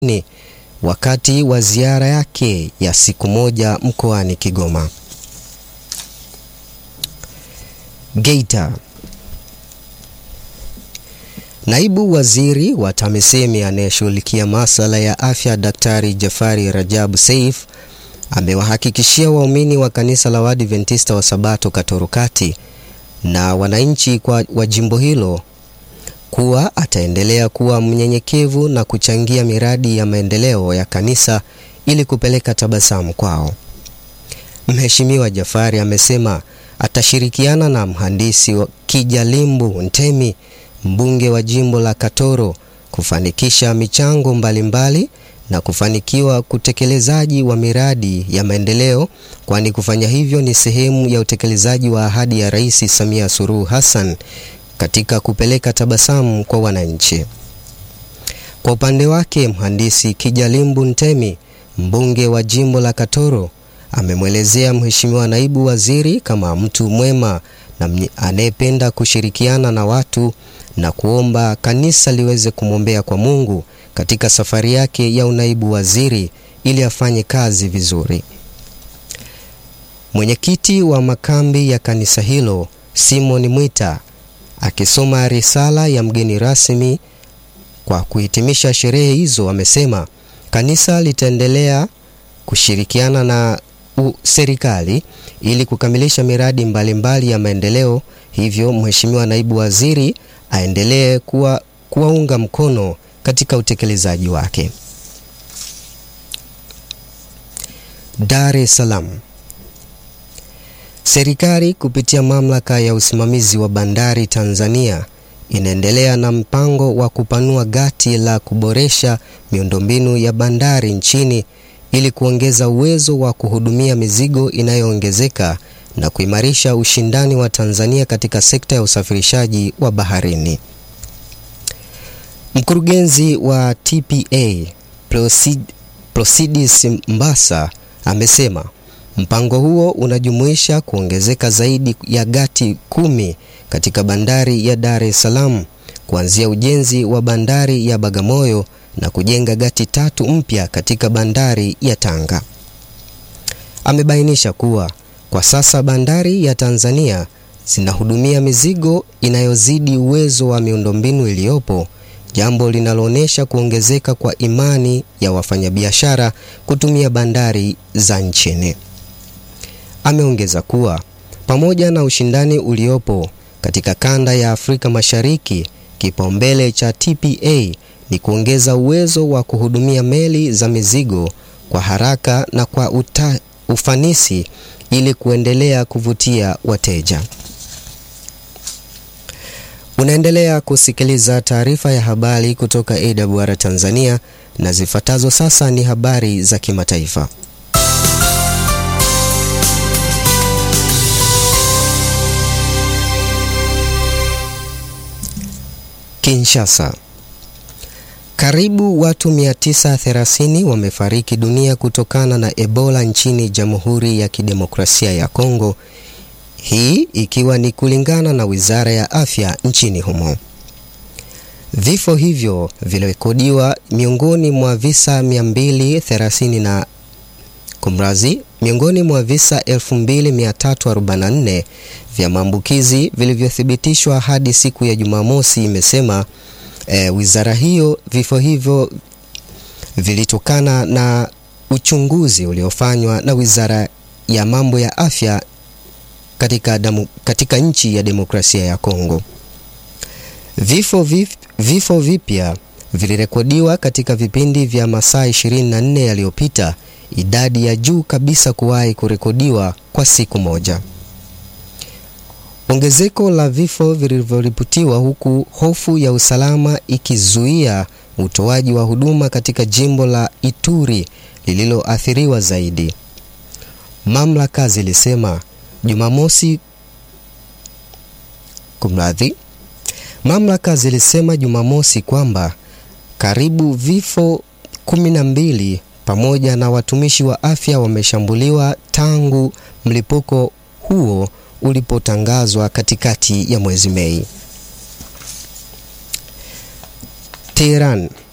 ni wakati wa ziara yake ya siku moja mkoani Kigoma. Geita. Naibu Waziri wa TAMISEMI anayeshughulikia masuala ya afya Daktari Jafari Rajabu Seif amewahakikishia waumini wa kanisa la Waadventista wa Sabato Katoro Kati na wananchi kwa wa jimbo hilo kuwa ataendelea kuwa mnyenyekevu na kuchangia miradi ya maendeleo ya kanisa ili kupeleka tabasamu kwao. Mheshimiwa Jafari amesema atashirikiana na mhandisi Kijalimbu Ntemi, mbunge wa jimbo la Katoro, kufanikisha michango mbalimbali mbali na kufanikiwa utekelezaji wa miradi ya maendeleo, kwani kufanya hivyo ni sehemu ya utekelezaji wa ahadi ya Rais Samia Suluhu Hassan katika kupeleka tabasamu kwa wananchi. Kwa upande wake, mhandisi Kijalimbu Ntemi, mbunge wa jimbo la Katoro, amemwelezea Mheshimiwa naibu waziri kama mtu mwema na anayependa kushirikiana na watu na kuomba kanisa liweze kumwombea kwa Mungu katika safari yake ya unaibu waziri ili afanye kazi vizuri. Mwenyekiti wa makambi ya kanisa hilo Simon Mwita akisoma risala ya mgeni rasmi kwa kuhitimisha sherehe hizo, amesema kanisa litaendelea kushirikiana na serikali ili kukamilisha miradi mbalimbali mbali ya maendeleo. Hivyo Mheshimiwa naibu waziri aendelee kuwa kuwaunga mkono katika utekelezaji wake. Dar es Salaam. Serikali kupitia mamlaka ya usimamizi wa bandari Tanzania inaendelea na mpango wa kupanua gati la kuboresha miundombinu ya bandari nchini ili kuongeza uwezo wa kuhudumia mizigo inayoongezeka na kuimarisha ushindani wa Tanzania katika sekta ya usafirishaji wa baharini. Mkurugenzi wa TPA Proceedus Mbassa amesema mpango huo unajumuisha kuongezeka zaidi ya gati kumi katika bandari ya Dar es Salaam, kuanzia ujenzi wa bandari ya Bagamoyo na kujenga gati tatu mpya katika bandari ya Tanga. Amebainisha kuwa kwa sasa bandari ya Tanzania zinahudumia mizigo inayozidi uwezo wa miundombinu iliyopo, jambo linaloonyesha kuongezeka kwa imani ya wafanyabiashara kutumia bandari za nchini. Ameongeza kuwa pamoja na ushindani uliopo katika kanda ya Afrika Mashariki, kipaumbele cha TPA ni kuongeza uwezo wa kuhudumia meli za mizigo kwa haraka na kwa uta, ufanisi ili kuendelea kuvutia wateja. Unaendelea kusikiliza taarifa ya habari kutoka AWR Tanzania na zifuatazo sasa ni habari za kimataifa. Kinshasa. Karibu watu 930 wamefariki dunia kutokana na Ebola nchini Jamhuri ya Kidemokrasia ya Kongo. Hii ikiwa ni kulingana na Wizara ya Afya nchini humo. Vifo hivyo vilirekodiwa miongoni mwa visa 230 na kumrazi miongoni mwa visa 2344 vya maambukizi vilivyothibitishwa hadi siku ya Jumamosi, imesema e, wizara hiyo. Vifo hivyo vilitokana na uchunguzi uliofanywa na Wizara ya Mambo ya Afya katika, damu, katika nchi ya Demokrasia ya Kongo. Vifo, vif, vifo vipya vilirekodiwa katika vipindi vya masaa 24 yaliyopita, idadi ya juu kabisa kuwahi kurekodiwa kwa siku moja. Ongezeko la vifo vilivyoripotiwa huku hofu ya usalama ikizuia utoaji wa huduma katika jimbo la Ituri lililoathiriwa zaidi. Mamlaka zilisema Jumamosi kumradhi, mamlaka zilisema Jumamosi kwamba karibu vifo kumi na mbili pamoja na watumishi wa afya wameshambuliwa tangu mlipuko huo ulipotangazwa katikati ya mwezi Mei. Tehran